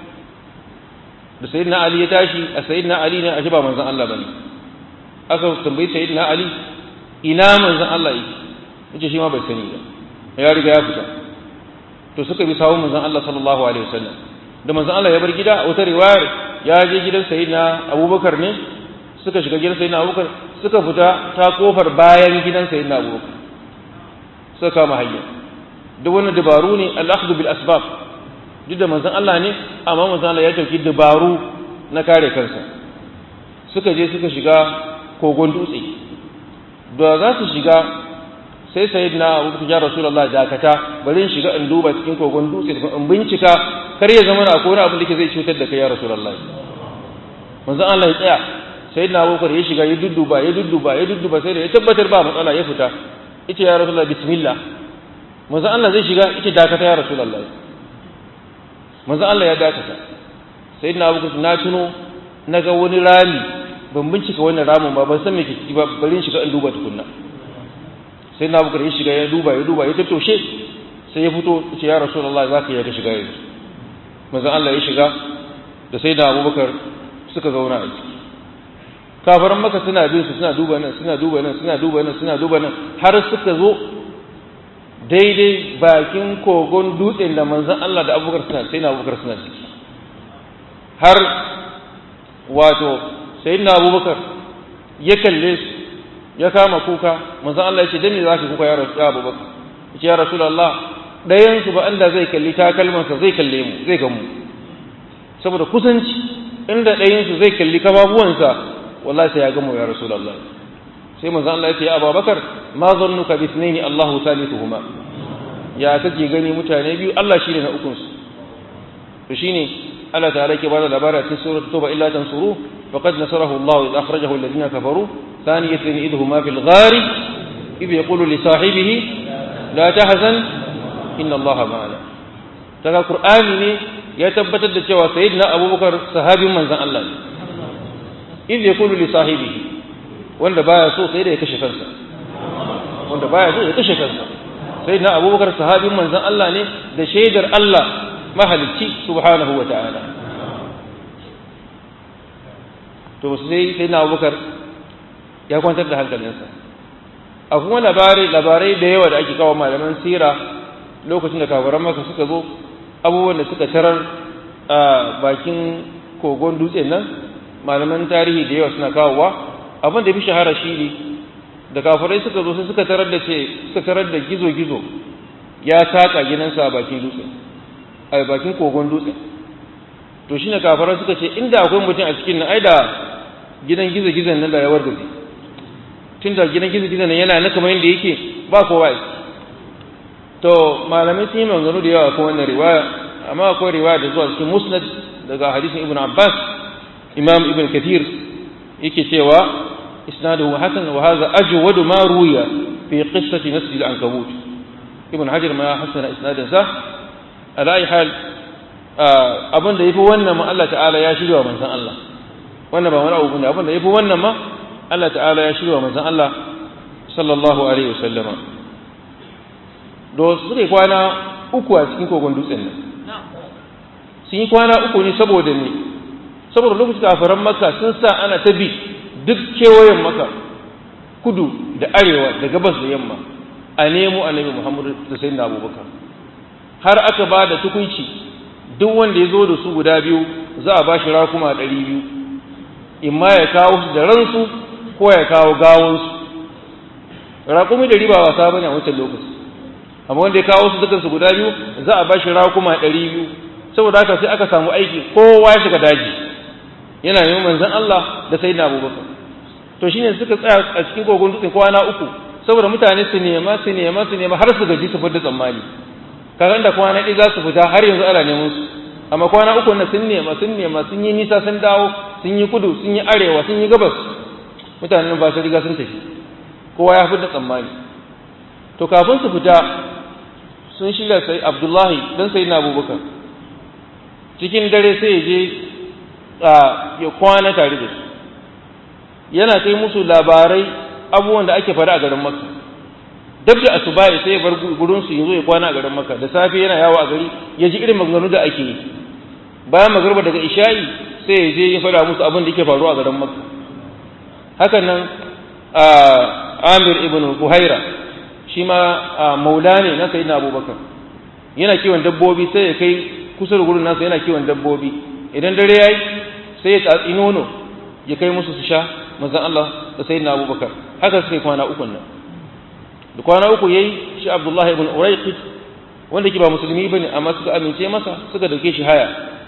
da sayin na ali ya tashi a sayin na ali ne a shi ba manzan Allah bane aka tambayi sayin na ali ina manzan Allah yake yace shi ma bai sani ba ya riga ya fita to suka bi sawun manzan Allah sallallahu alaihi wasallam da manzan Allah ya bar gida a wata riwayar ya je gidan sayyidina Abubakar ne suka shiga gidan sayyidina Abubakar suka fita ta kofar bayan gidan sayyidina Abubakar suka kama hanya duk wannan dabaru ne al-akhdhu bil asbab duk da manzan Allah ne amma manzan Allah ya dauki dabaru na kare kansa suka je suka shiga kogon dutse da za su shiga sai sayyidina Abubakar ya Rasulullah dakata bari in shiga in duba cikin kogon dutse in bincika kar ya zama akwai wani abin da ke zai cutar da kai ya Rasulullah manzon Allah ya tsaya sayyidina Abubakar ya shiga ya dudduba ya dudduba ya dudduba sai da ya tabbatar ba matsala ya fita yace ya Rasulullah bismillah manzon Allah zai shiga yace dakata ya Rasulullah manzon Allah ya dakata sayyidina Abubakar na tuno naga wani rami ban bincika wannan ramin ba ban san me ke ciki ba bari in shiga in duba tukunna sai na bukar ya shiga ya duba ya duba ya tattoshe sai ya fito ya ce ya rasulullah za ka yi ka shiga yanzu manzon Allah ya shiga da sai da abubakar suka zauna a ciki kafaran maka suna bin su suna duba nan suna duba nan suna duba nan suna duba nan har suka zo daidai bakin kogon dutsen da manzon Allah da abubakar suna sai na abubakar suna ciki har wato sai na abubakar ya kalle su ya kama kuka manzon Allah ya ce dan me zaka kuka ya rasu abubakar ya ce ya rasulullah dayan su ba Allah zai kalli takalmansa zai kalle mu zai ga mu saboda kusanci inda dayan su zai kalli kafafuwansa wallahi sai ya ga mu ya rasulullah sai manzon Allah ya ce ya abubakar ma zannuka bi ithnaini Allahu thalithuhuma ya kake gani mutane biyu Allah shine na ukun su to shine Allah ta'ala ke bada labara cikin suratul tauba illa tansuru faqad nasarahu Allah idh akhrajahu alladhina kafaru ثانية إذ هما في الغار idh yaqulu li sahibihi la tahzan inna allaha ma'ana daga qur'ani ne ya tabbatar da cewa sayyidina abubakar sahabin manzon Allah ne idh yaqulu li sahibihi wanda baya so sai da ya kashe kansa wanda baya so ya kashe kansa sayyidina abubakar sahabin manzon Allah ne da shaidar Allah mahalicci subhanahu wa ta'ala to sai sayyidina abubakar ya kwantar da hankalinsa a kuma labarai labarai da yawa da ake kawo malaman sira lokacin da kafiran maka suka zo abubuwan da suka tarar a bakin kogon dutsen nan malaman tarihi da yawa suna kawowa abin da fi shahara shi ne da kafirai suka zo sai suka tarar da ce suka tarar da gizo-gizo ya saka gidansa a bakin dutsen a bakin kogon dutsen to shine kafirai suka ce inda akwai mutum a cikin nan ai da gidan gizo-gizon nan da ya wargaje tun da gidan gizo-gizon nan yana na kamar yadda yake ba kowa ya to malamai sun yi maganganu da yawa kan wannan riwaya amma akwai riwaya da zuwa cikin musnad daga hadisin ibn abbas imam ibn kathir yake cewa isnaduhu hasan wa hadha ajwadu ma ruya fi qissati masjid al-ankabut ibn hajar ma hasana isnadin sa ala ayi hal abin da yafi wannan ma Allah ta'ala ya shirya wa manzon Allah wannan ba wani abu ne abin da yafi wannan ma Allah ta'ala ya shirya wa manzon Allah sallallahu alaihi wasallama do suke kwana uku a cikin kogon dutsen nan sun yi kwana uku ne saboda ne saboda lokacin kafaran maka sun sa ana ta bi duk kewayen maka kudu da arewa da gabas da yamma a nemo annabi muhammadu da sayyidina abubakar har aka ba da tukunci duk wanda ya zo da su guda biyu za a ba shi rakuma ɗari biyu in ma ya kawo su da ransu ko ya kawo gawonsu raƙumi da riba wasa bane a wancan lokaci amma wanda ya kawo su dukansu guda biyu za a ba shi rakuma ɗari biyu saboda haka sai aka samu aiki kowa ya shiga daji yana neman manzon Allah da sayyidina Abubakar to shine suka tsaya a cikin kogon dutsen kwana uku saboda mutane su nema su nema su nema har su gaji su fita tsammani kaga da kwana ɗaya za su fita har yanzu ana neman su amma kwana uku na sun nema sun nema sun yi nisa sun dawo sun yi kudu sun yi arewa sun yi gabas mutanen ba su riga sun tafi kowa ya fita tsammani to kafin su fita sun shirya sai Abdullahi dan sayyidina Abubakar cikin dare sai ya je ya kwana tare da su yana kai musu labarai abubuwan da ake faɗa a garin makka dab da asubahi sai ya bar gurin su yazo ya kwana a garin makka da safe yana yawo a gari ya ji irin maganganu da ake yi bayan magarba daga isha'i sai ya je ya faɗa musu abin da yake faruwa a garin makka hakan nan amir ibn buhaira shi ma maula ne na sayyidina abubakar yana kiwon dabbobi sai ya kai kusa da gurin nasa yana kiwon dabbobi idan dare yayi sai ya tatsi nono ya kai musu su sha manzon Allah da sayyidina Abubakar haka suka kwana uku nan da kwana uku yayi shi Abdullah ibn Urayqit wanda ke ba musulmi bane amma suka amince masa suka dauke shi haya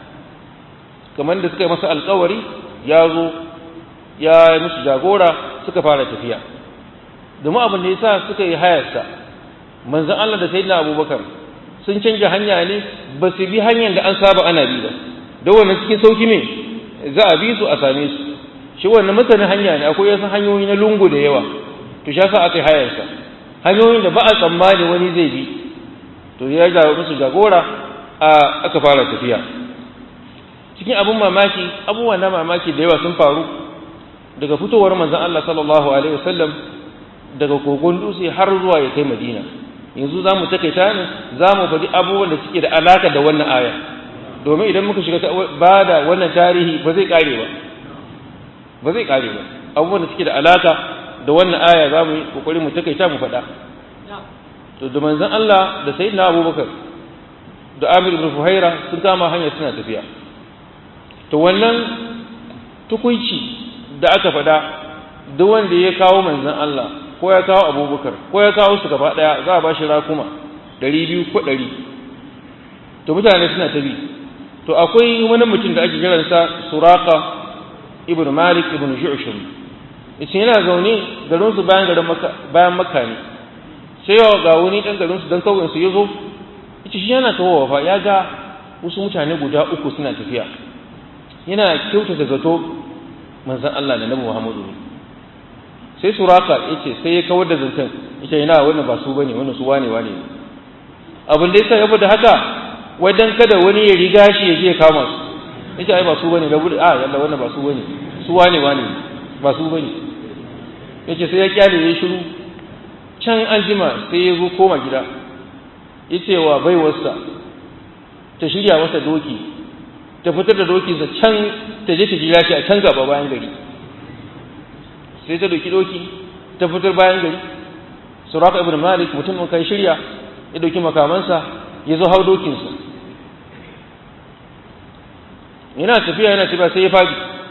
kamar da suka yi masa alƙawari ya zo ya yi musu jagora suka fara tafiya domin abin da yasa suka yi hayarsa manzon Allah da sayyidina Abubakar sun canja hanya ne ba su bi hanyar da an saba ana bi ba da wannan cikin sauki ne za a bi su a same su shi wannan masanin hanya ne akwai yasan hanyoyi na lungu da yawa to shi yasa aka yi hayarsa hanyoyin da ba a tsammani wani zai bi to ya ga musu jagora a aka fara tafiya cikin abun mamaki abubuwa na mamaki da yawa sun faru daga fitowar manzon Allah sallallahu alaihi wasallam daga kogon dutse har zuwa ya kai Madina yanzu za mu takaita ne za mu faɗi abubuwan da suke da alaka da wannan aya domin idan muka shiga ba da wannan tarihi ba zai ƙare ba ba zai ƙare ba abubuwan da suke da alaka da wannan aya za mu yi ƙoƙari mu takaita mu faɗa to da manzon Allah da sayyidina Abubakar da Amir ibn Fuhaira sun kama hanya suna tafiya to wannan tukunci da aka faɗa duk wanda ya kawo manzon Allah ko ya kawo abubakar ko ya kawo su gaba ɗaya za a ba shi rakuma ɗari biyu ko ɗari to mutane suna ta bi to akwai wani mutum da ake kiransa suraka ibn malik ibn ju'shum yace yana zaune garin su bayan garin makka bayan makka ne sai yawa ga wani dan garin su dan kauyen su yazo yace shi yana tawowa fa ya ga wasu mutane guda uku suna tafiya yana kyautata zato manzon Allah da Nabi Muhammadu ne sai suraka yace sai ya kawar da zancen yace ina wannan ba su bane wannan su wane wane ne abin da yasa ya da haka wajen kada wani ya riga shi ya je kama su yace ai ba su bane da gudu a yalla wannan ba su bane su wane wane ba su bane yace sai ya kyale ya shiru can an jima sai ya zo koma gida yace wa baiwarsa ta shirya masa doki ta fitar da dokinsa can ta je ta jira shi a can gaba bayan gari sai ta doki doki ta fitar bayan gari suraka ibn malik mutumin kai shirya ya doki makamansa ya zo hau dokinsa yana tafiya yana tafiya sai ya fadi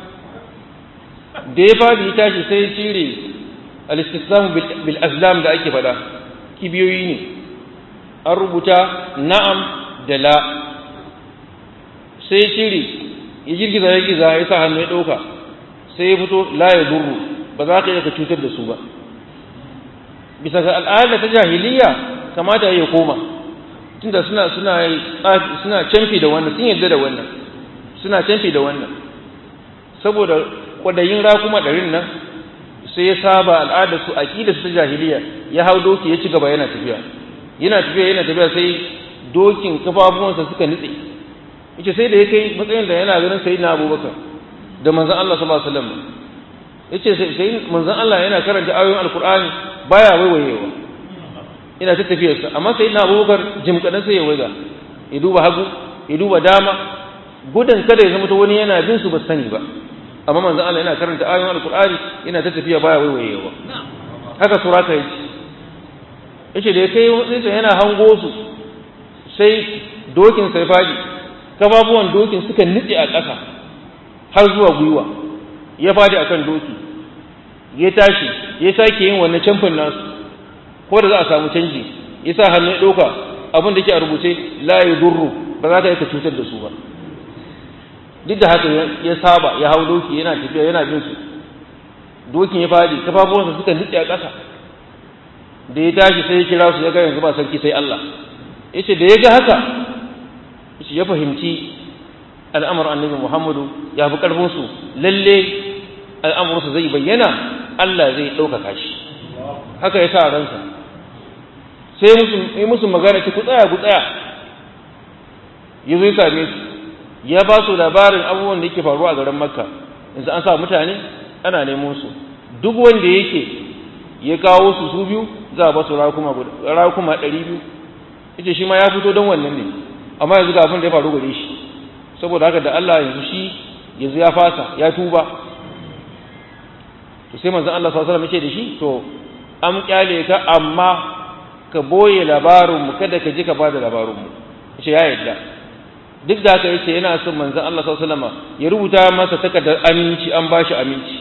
da ya fadi ya tashi sai ya cire al-istislam bil azlam da ake fada kibiyoyi ne an rubuta na'am da la sai ya cire ya girgiza ya girgiza ya sa hannu ya ɗauka sai ya fito la ya durru ba za ka iya ka cutar da su ba bisa ga al'ada ta jahiliya kamata ya koma tunda suna suna suna canfi da wannan sun yarda da wannan suna canfi da wannan saboda kwadayin rakuma ɗarin nan sai ya saba al'ada su aqida su ta jahiliya ya hau doki ya ci gaba yana tafiya yana tafiya yana tafiya sai dokin kafafuwansa suka nutse yace sai da ya kai matsayin da yana ganin sayyidina Abubakar da manzon Allah sallallahu alaihi wasallam yace sai manzon Allah yana karanta ayoyin alqur'ani baya waiwayewa ina ta tafiyar sa amma sayyidina Abubakar jim kadan sai ya waiga ya duba hagu ya duba dama gudun kada ya zama to wani yana bin su ba sani ba amma manzon Allah yana karanta ayoyin alqur'ani yana ta tafiya baya waiwayewa haka suraka yace yace da ya kai sai yana hango su sai dokin sai faɗi kafafuwan dokin suka nitse a ƙasa har zuwa gwiwa ya faɗi akan doki ya tashi ya sake yin wannan camfin nasu ko da za a samu canji ya sa hannu ya ɗauka abin da ke a rubuce la ya durru ba za ka yi ka cutar da su ba duk da haka ya saba ya hau doki yana tafiya yana bin su dokin ya faɗi kafafuwansa suka nitse a ƙasa da ya tashi sai ya kira su ya ga yanzu ba sarki sai Allah ya ce da ya ga haka ya fahimci al'amur annabi Muhammadu ya fi ƙarfinsu lalle al'amursa zai bayyana Allah zai ɗaukaka shi haka ya sa ransa sai yi musu magana ce ku tsaya ku tsaya ya zo ya same su ya ba su labarin abubuwan da yake faruwa a garin makka yanzu an sa mutane ana neman su duk wanda yake ya kawo su su biyu za a ba su rakuma ɗari biyu ita shi ma ya fito don wannan ne amma yanzu ga abin da ya faru gare shi saboda haka da Allah yanzu shi yanzu ya fasa ya tuba to sai manzon Allah sallallahu alaihi wasallam da shi to an kyale ka amma ka boye labarin mu kada ka ji ka bada labarin mu yace ya yadda duk da haka yace yana son manzon Allah sallallahu alaihi wasallam ya rubuta masa takardar aminci an bashi aminci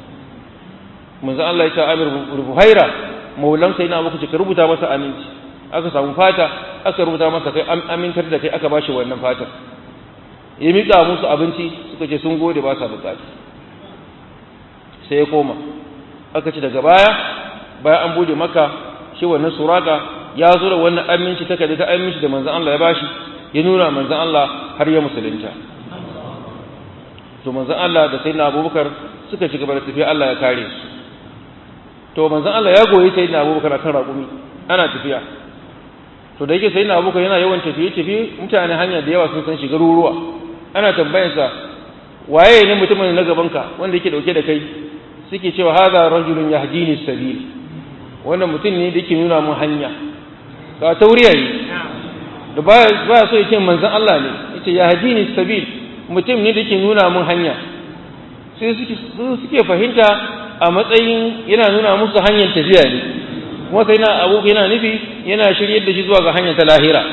manzon Allah ya ce Amir Buhaira maulan sai na abu ka rubuta masa aminci aka samu fata aka rubuta masa kai amintar da kai aka bashi wannan fatar ya miƙa musu abinci suka ce sun gode ba sa buƙata sai ya koma aka ce daga baya bayan an bude maka shi wannan suraka ya zo da wannan aminci ta kada ta aminci da manzon Allah ya bashi ya nuna manzon Allah har ya musulunta to manzon Allah da sayyidina Abubakar suka ci gaba da tafiya Allah ya kare su to manzon Allah ya goyi sayyidina Abubakar akan raƙumi ana tafiya to da yake sai na abuka yana yawan tafiye-tafiye mutane hanya da yawa sun san shi garuruwa ana tambayarsa waye ne mutumin na gabanka wanda yake dauke da kai suke cewa hadha rajulun yahdini sabil wannan mutum ne da yake nuna mun hanya ka tauriya yi da ba ba so yake manzon Allah ne yace yahdini sabil mutum ne da yake nuna mun hanya sai suke suke fahimta a matsayin yana nuna musu hanyar tafiya ne kuma sai na abu yana nufi yana shiryar da shi zuwa ga hanyar ta lahira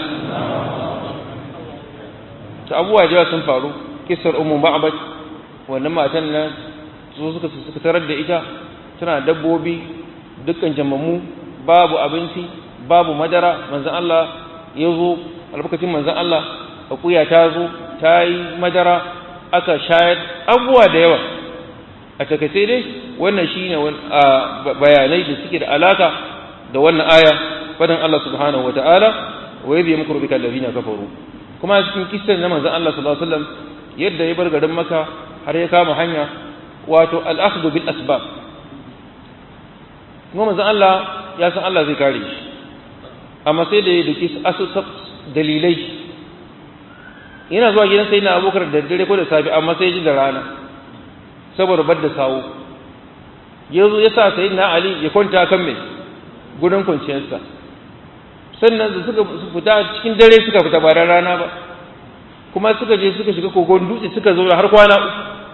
ta abubuwa jawa sun faru kisar umu ba'abad wannan matan nan su suka suka tarar da ita tana dabbobi dukkan jamammu babu abinci babu madara manzon Allah ya zo albarkacin manzon Allah akuya ta zo ta yi madara aka shayar abubuwa da yawa a takaice dai wannan shine bayanai da suke da alaka da wannan aya fadan Allah subhanahu wa ta'ala wa yadda ya mukuru bika allazina kafaru kuma cikin kissan na manzon Allah sallallahu alaihi wasallam yadda ya bar garin Makka har ya kama hanya wato al-akhdhu bil asbab kuma manzon Allah ya san Allah zai kare shi amma sai da ya duki asusa dalilai yana zuwa gidan sai na abokar da dare ko da safi amma sai ji da rana saboda bar da sawo ya zo ya sa sai na Ali ya kwanta kan mai gudun kwanciyarsa sannan da suka fita cikin dare suka fita ba da rana ba kuma suka je suka shiga kogon dutse suka zo har kwana uku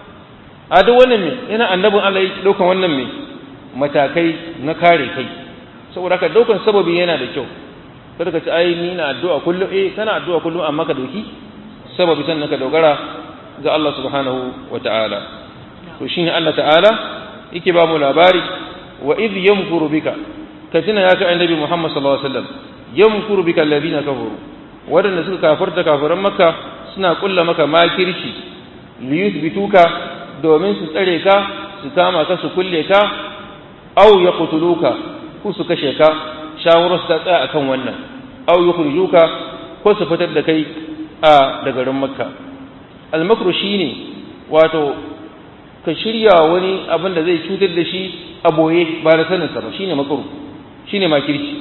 a duk wannan me yana annabin Allah ya daukan wannan me matakai na kare kai saboda haka daukan sababi yana da kyau kada ka ci ai ni na addu'a kullum eh kana addu'a kullum amma ka dauki sababi sannan ka dogara ga Allah subhanahu wata'ala to shine Allah ta'ala yake ba mu labari wa idh yamkuru bika ka tuna ya ka annabi Muhammad sallallahu alaihi wasallam yamkuru bika alladhina kafaru wadanda suka kafarta kafiran makka suna kulla maka makirci li yuthbituka domin su tsare ka su kama ka su kulle ka aw yaqtuluka ku su kashe ka shawarar su ta tsaya akan wannan aw yukhrijuka ko su fitar da kai a da garin makka al-makru shine wato ka shirya wani abin da zai cutar da shi a boye ba da saninsa ba shine makru shine makirci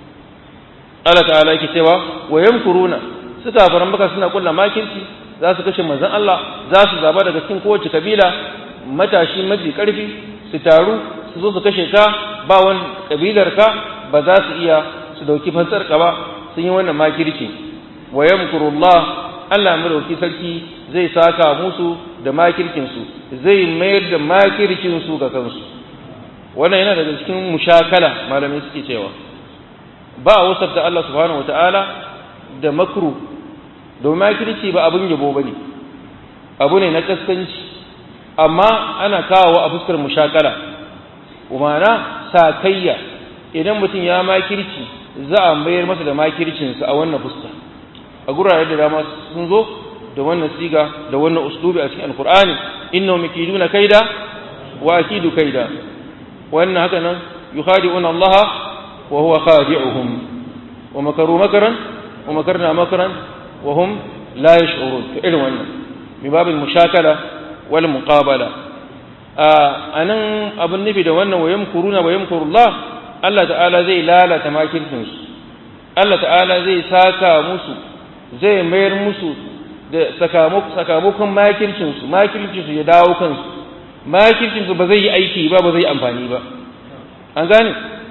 Allah ta'ala yake cewa wa yamkuruna suka faran baka suna kulla makirci za su kashe manzon Allah za su zaba daga cikin kowace kabila matashi mafi karfi su taru su zo su kashe ka ba wani kabilar ka ba za su iya su dauki fansar ka ba sun yi wannan makirci wa yamkurullah Allah madauki sarki zai saka musu da makircin su zai mayar da makircin su ga kansu wannan yana daga cikin mushakala malamai suke cewa ba a wasafta Allah subhanahu wataala da makru domin makirci ba abin yabo bane abu ne na kaskanci amma ana kawo a fuskar mushakala umana sakayya idan mutum ya makirci za a mayar masa da makircinsa a wannan fuska a gurare da dama sun zo da wannan siga da wannan uslubi a cikin alkur'ani innahum yakiduna kaida wa akidu kaida wannan haka nan yukhadi'una Allah wa huwa khadi'uhum wa makaru makaran wa makarna makaran wa hum la yash'urun to irin wannan mi babil mushakala wal muqabala a nan abin nufi da wannan wa yamkuruna wa yamkurullah Allah ta'ala zai lalata makircin su Allah ta'ala zai saka musu zai mayar musu da sakamakon makircin su makircin su ya dawo kansu makircin su ba zai yi aiki ba ba zai amfani ba an gane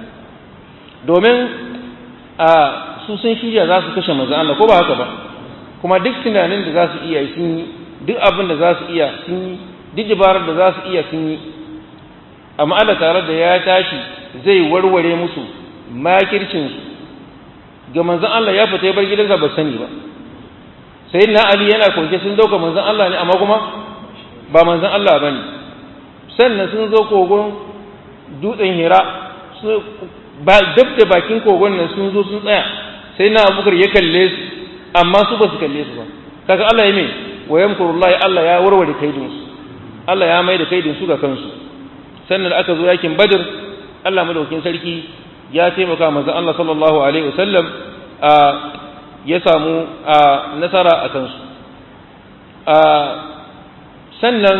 domin a su sun shirya za su kashe manzon Allah ko ba haka ba kuma duk tunanin da za su iya sun yi duk abin da za su iya sun yi duk dabarar da za su iya sun yi amma Allah tare da ya tashi zai warware musu makircinsu ga manzon Allah ya fita ya bar gidansa ba sani ba sai na Ali yana kwance sun dauka manzon Allah ne amma kuma ba manzon Allah bane sannan sun zo kogon dutsen Hira ba dab da bakin kogon nan sun zo sun tsaya sai na Abubakar ya kalle su amma su ba su kalle su ba kaga Allah ya me wa yamkurullahi Allah ya warware kaidinsu Allah ya mai da kaidin su ga kansu sannan da aka zo yakin badr Allah madaukakin sarki ya taimaka manzon Allah sallallahu alaihi wasallam a ya samu nasara a kansu sannan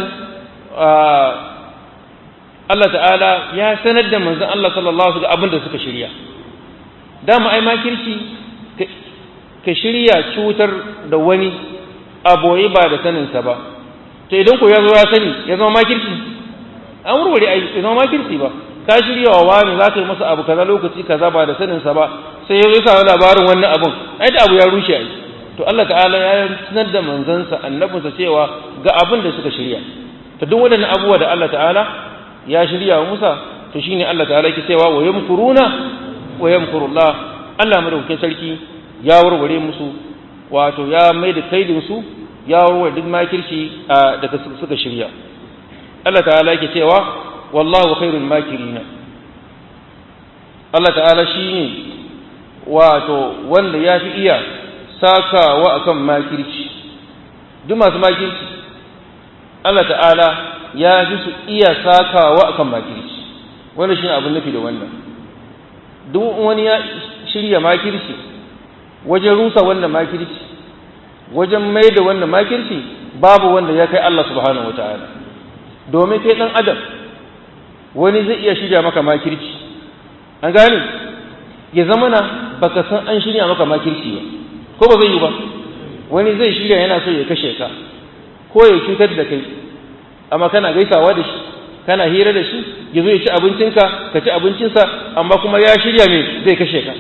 Allah ta'ala ya sanar da manzon Allah sallallahu alaihi wasallam abin da suka shirya dama ai makirci ka shirya cutar da wani aboye ba da saninsa ba to idan ko ya zo ya sani ya zama makirci an warware ai ya zama makirci ba ka shirya wa wani za ka yi masa abu kaza lokaci kaza ba da saninsa ba sai ya zo ya samu labarin wannan abun ai da abu ya rushe ai to Allah ta'ala ya sanar da manzansa annabinsa cewa ga abin da suka shirya to duk waɗannan abubuwa da Allah ta'ala ya shirya wa Musa to shine Allah ta'ala yake cewa wa yamkuruna wa yamkurullah Allah madaukakin sarki ya warware musu wato ya mai da kaidin su ya warware duk makirci da suka shirya Allah ta'ala yake cewa wallahu khairul makirina Allah ta'ala shine wato wanda ya fi iya sakawa akan makirci duk masu makirci Allah ta'ala ya fi su iya sakawa akan makirci wannan shine abin nufi da wannan duk wani ya shirya makirci wajen rusa wannan makirci wajen mai da wannan makirci babu wanda ya kai Allah subhanahu wataala domin kai dan adam wani zai iya shirya maka makirci an gane ya zama na baka san an shirya maka makirci ba ko ba zai yi ba wani zai shirya yana so ya kashe ka ko ya cutar da kai amma kana gaisawa da shi kana hira da shi ya zo ya ci abincinka ka ci abincinsa amma kuma ya shirya mai zai kashe ka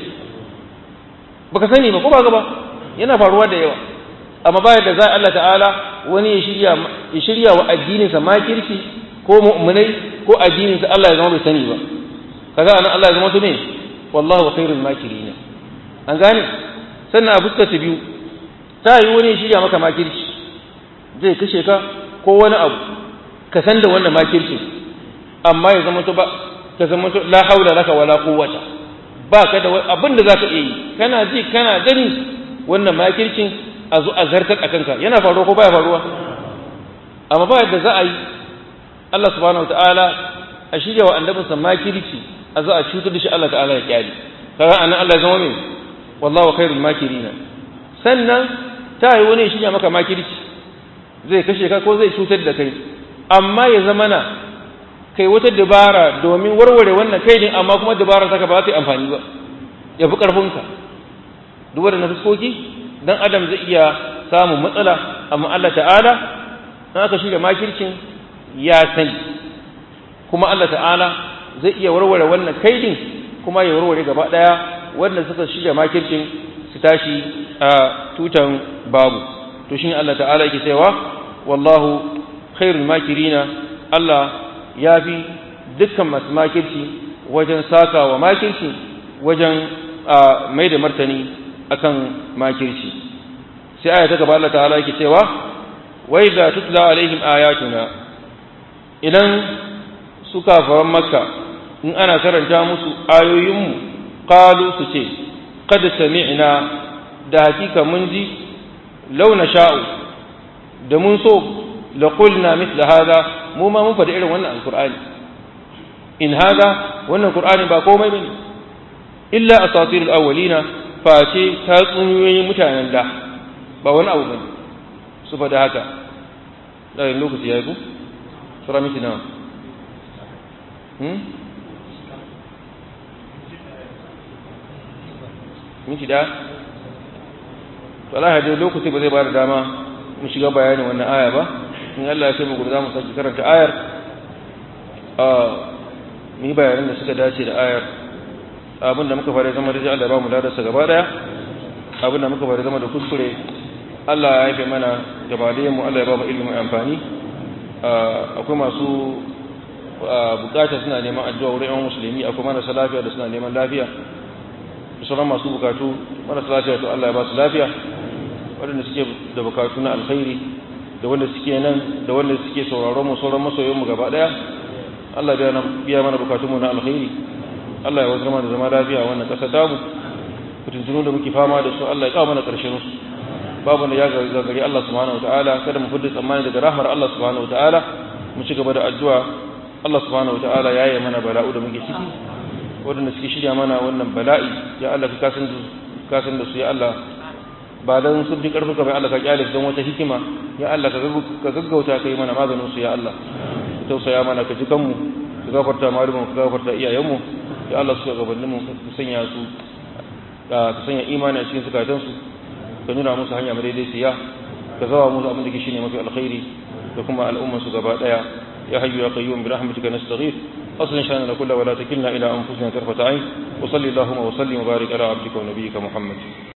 baka sani ba ko ba ba yana faruwa da yawa amma bayan da za Allah ta'ala wani ya shirya ya shirya wa addininsa makirci ko mu'minai ko addininsa Allah ya zama bai sani ba kaga anan Allah ya zama to me wallahu khairul makirin an gane sannan a fuskar ta biyu ta yi wani ya shirya maka makirci zai kashe ka ko wani abu ka san da wannan makircin amma ya zama to ba ka zama to la haula laka wala quwwata ba ka da abin da zaka iya yi kana ji kana gani wannan makircin a zo a zartar a kanka yana faruwa ko baya faruwa amma ba yadda za a yi Allah subhanahu wataala a shirya wa annabinsa makirci a zo a cutar da shi Allah ta'ala ya kyale kaga anan Allah ya zama mai wallahu khairul makirina sannan ta yi wani ya shirya maka makirci zai kashe ka ko zai cutar da kai amma ya zama na kai wata dabara domin warware wannan kaidin amma kuma dabara saka ba za ta yi amfani ba ya fi ƙarfinka duba da na fuskoki dan adam zai iya samun matsala amma Allah ta'ala in aka shirya makircin ya sani kuma Allah ta'ala zai iya warware wannan kaidin kuma ya warware gaba ɗaya wanda suka shirya makircin su tashi a tutan babu to shine Allah ta'ala yake cewa wallahu khairul makirina Allah ya fi dukkan masu makirci wajen saka wa makirci wajen mai da martani akan makirci sai aya ta gaba Allah ta'ala yake cewa wa idza tutla alaihim ayatuna idan su kafaran makka in ana karanta musu ayoyinmu qalu su ce qad sami'na da hakika mun ji launa sha'u da mun so la qulna mithla hada mu ma mun faɗi irin wannan alqur'ani in hada wannan qur'ani ba komai bane illa asatirul awwalina face tatsuniyoyin mutanen da ba wani abu bane su faɗi haka da lokaci ya yi ku sura miki nawa hmm miki da to Allah ya lokaci ba zai ba da dama mu shiga bayanin wannan aya ba in Allah ya kai mu gobe za mu sake karanta ayar a mu yi bayanan da suka dace da ayar abin da muka fara zama da Allah ba mu ladarsa gaba daya abin da muka fara zama da kuskure Allah ya haife mana gabaliyan mu Allah ya ba mu ilimin amfani akwai masu bukata suna neman addu'a wurin yan musulmi akwai marasa lafiya da suna neman lafiya sauran masu bukatu marasa lafiya to Allah ya ba su lafiya waɗanda suke da bukatu na alkhairi da wanda suke nan da wanda suke sauraron mu sauran masoyan mu gaba daya Allah ya biya mana bukatun mu na alkhairi Allah ya wazar mana zama lafiya a wannan ƙasar tamu fitintunu da muke fama da su Allah ya kawo mana ƙarshen su babu da ya gagari Allah subhanahu wataala kada mu fudda tsammani daga rahmar Allah subhanahu wataala mu ci gaba da addu'a Allah subhanahu wataala ya yi mana bala'u da muke ciki waɗanda suke shirya mana wannan bala'i ya Allah ka kasan da su ya Allah ba dan sun fi karfuka bai Allah ka kyale don wata hikima ya Allah ka gaggauta ka yi mana maganin su ya Allah ka tausaya mana ka ji kanmu ka gafarta malumin ka gafarta iyayenmu ya Allah suka gabanin mu ka sanya su ka sanya imani a cikin zukatan su ka nuna musu hanya mai siya ka zawa musu abin da ke shine mafi alkhairi da kuma al'umman su gaba daya ya hayyu ya qayyum bi rahmatika nastaghith أصلا شأننا كله ولا تكلنا إلى أنفسنا طرفة عين وصلي اللهم وسلم وبارك على عبدك ونبيك محمد